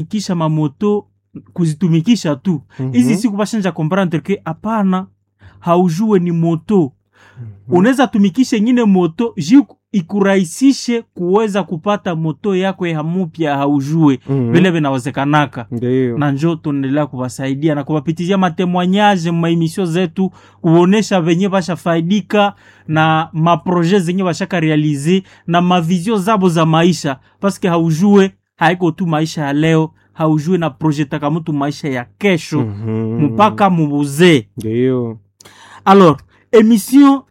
kisha mamoto kuzitumikisha tu hizi Mhm. siku bashanja comprendre ke hapana haujue ni moto unaweza tumikisha ingine moto ji ikurahisishe kuweza kupata moto yako ya mupya haujue Mhm. vile vinawezekanaka Ndio. na njo tunaendelea kuwasaidia na kuwapitizia matemwanyaje maemisio zetu kuonesha venye bashafaidika na maproje zenye bashaka realize na mavizio zabo za maisha paske haujue haiko tu maisha ya leo haujue na projetaka mtu maisha ya kesho Mhm. mpaka mubuzee Ndio. alors emission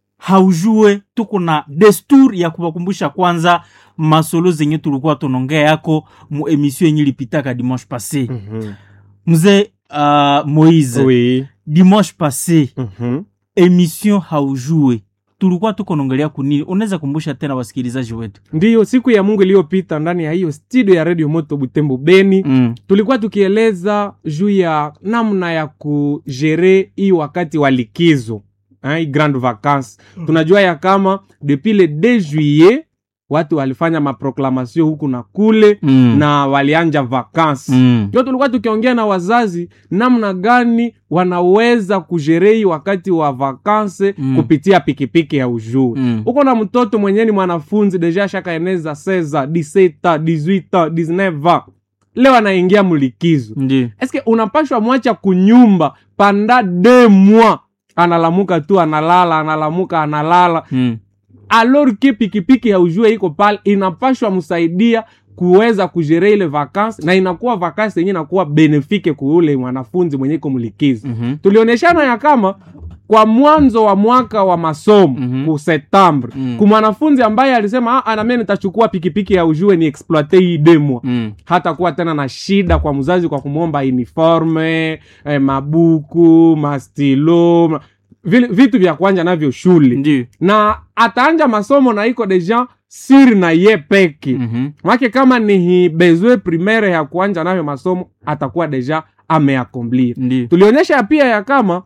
haujue tuko na desturi ya kuwakumbusha kwanza masolo zenye tulikuwa tunaongea yako mu emission yenye ilipitaka dimanche passé Mhm. mzee uh, moise Oui. dimanche passé Mhm. emission haujue tulikuwa tuko naongelea kunini unaweza kumbusha tena wasikilizaji wetu ndiyo siku ya mungu iliyopita ndani ya hiyo studio ya redio moto butembo beni mm. tulikuwa tukieleza juu ya namna ya kujere hii wakati wa likizo hein, hii grande vacance tunajua ya kama depuis le 2 juillet watu walifanya maproklamation huku na kule Mm. na walianja vacance Mm. ndio tulikuwa tukiongea na wazazi namna gani wanaweza kujerei wakati wa vakanse Mm. kupitia pikipiki ya ujuu Mm. uko na mtoto mwenyewe ni mwanafunzi deja shakaeneza seza 17 18 19 leo anaingia mlikizo Ndiyo. eske unapashwa mwacha kunyumba panda de mwa analamuka tu analala analamuka analala Mm. alors ke pikipiki ya ujue iko pale inapashwa msaidia kuweza kujere ile vakansi na inakuwa vakansi yenye inakuwa benefike kuule mwanafunzi mwenye iko mlikizi Mhm. tulionyeshana ya kama kwa mwanzo wa mwaka wa masomo Mhm. ku septembre Mm. ku mwanafunzi ambaye alisema "Ah, nami nitachukua pikipiki ya ujue ni exploite hii demwa Mm. hata kuwa tena na shida kwa mzazi kwa kumwomba uniforme eh, mabuku mastilo ma- vile- vitu vya kuanja navyo shule Ndiyo. na ataanja masomo na iko deja siri na ye peki Mhm. make kama ni hi bezwe primaire ya kuanja nayo masomo atakuwa deja ameakomplir Ndiyo. tulionyesha pia ya kama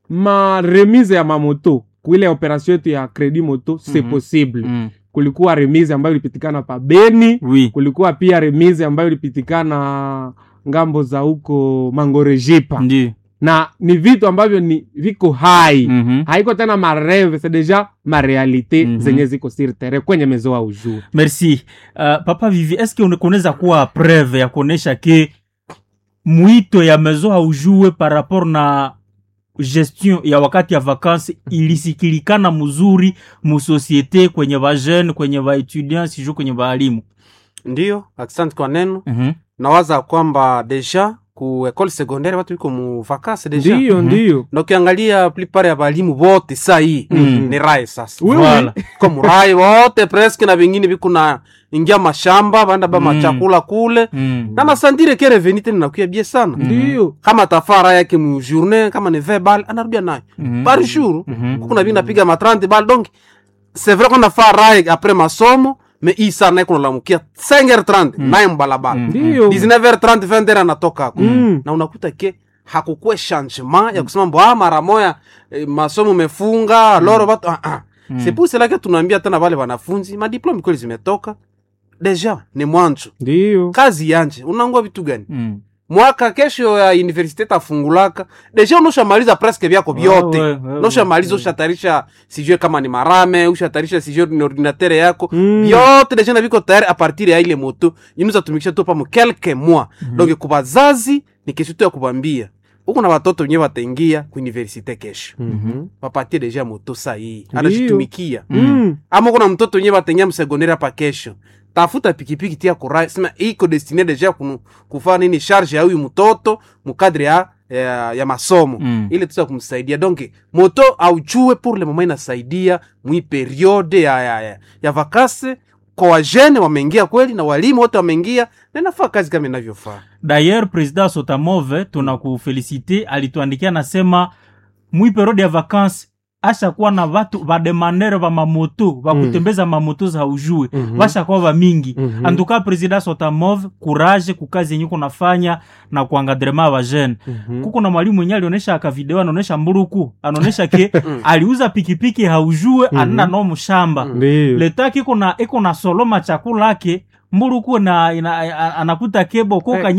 maremise ya mamoto kuile operation yetu ya credit moto c'est Mhm. possible Mm. kulikuwa remise ambayo ilipitikana pa beni Oui. kulikuwa pia remise ambayo ilipitikana ngambo za huko mangorejipa Ndiyo. na ni vitu ambavyo ni viko hai Mhm. haiko tena mareve c'est deja marealite Mhm. zenye ziko sur terrain kwenye mezo wa ujuu merci uh, papa vivi eske une- kunaweza kuwa preve ya kuonesha ke mwito ya mezo haujue par rapport na gestion ya wakati ya vakansi ilisikilikana mzuri musosiete kwenye vajene kwenye vaetudiant sijuu kwenye vaalimu ndiyo asante kwa neno Mhm. nawaza kwamba deja ku ekole secondaire watu iko mu vakase deja ndiyo Mhm. ndiyo na ukiangalia plupart ya balimu bote saa hii Mhm. ni rae sasa Oui, oui. Voilà. ko murai wote preske na vingine viko na ingia mashamba banda ba Mm. machakula kule Mm. na nasandire ke reveni tena nakuya bie sana ndiyo kama tafara yake mu journée kama ni 20 bal anarudia nayo Mhm. par jour Mhm. kuna vingi napiga ma 30 bal donc c'est vrai qu'on a fait rae après masomo mais hii saa naye kunalamukia 5h30 naye mbalabala Mm. ndiyo 19h30 20h anatoka hako Mm. na unakuta ke hakukuwe changement ya kusema mbo ah, mara moya eh, masomo mefunga loro batu ah, ah. Mm. c'est pour cela que tunaambia tena wale wanafunzi madiplome kweli zimetoka deja ni mwanzo ndiyo kazi yanje unangua vitu gani Mm. mwaka kesho ya universite tafungulaka deja unoshamaliza presque vyako vyote Ouais, ouais, ouais, unoshamaliza ouais. ushatarisha sijue kama ni marame ushatarisha sijue ni ordinatere yako Mm. vyote deja na viko tayari a partir ya ile moto inuzatumikisha tu pamo kelke mois donc kubazazi ni kesho tu ya kubambia huku na watoto wenyewe wataingia kuuniversite kesho Mhm. wapatie deja moto sahii Ndiyo. anajitumikia Mm. ama kuna mtoto wenyewe wataingia msegonderi hapa kesho tafuta pikipiki tia kurai sema iko destine deja kunu, kufaa nini charge ya huyu mtoto mukadre ya, ya, ya masomo Mm. ile tuza kumsaidia donc moto aujue pour le moment inasaidia mwi periode ya, ya, ya, ya vakase kwa wajene wameingia kweli na walimu wote wameingia na inafaa kazi kama inavyofaa d'ailleurs président sotamove tunakufelicite alituandikia nasema mwi periode ya vacances ashakuwa na vatu vademandere va mamoto vakutembeza mamoto za ujue Mhm. vashakuwa vamingi Mhm. antuka president sotamove courage kukazi yenye kunafanya na kuangadrema vajene Mhm. kuko na mwalimu mwenye alionyesha akavideo anaonyesha mburuku anaonyesha ke aliuza pikipiki haujue Mhm. anenda no mshamba ndiyo letaki iko na iko na soloma chakula ake mburuku na ina, anakuta kebo koka